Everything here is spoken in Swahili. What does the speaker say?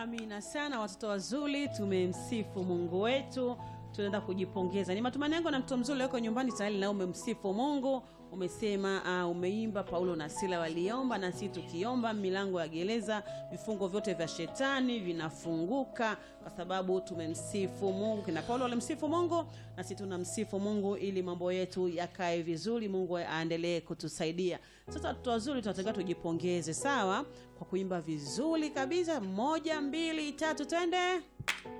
Amina sana watoto wazuri, tumemsifu Mungu wetu, tunaenda kujipongeza. Ni matumaini yangu na mtoto mzuri wako nyumbani tayari na umemsifu Mungu, umesema uh, umeimba Paulo na Sila waliomba, na sisi tukiomba milango ya gereza, vifungo vyote vya shetani vinafunguka kwa sababu tumemsifu Mungu. Kina Paulo walimsifu Mungu, na sisi tunamsifu Mungu ili mambo yetu yakae vizuri, Mungu aendelee kutusaidia. Sasa watoto wazuri, tunatakiwa tujipongeze, sawa, kwa kuimba vizuri kabisa. Moja, mbili, tatu, twende.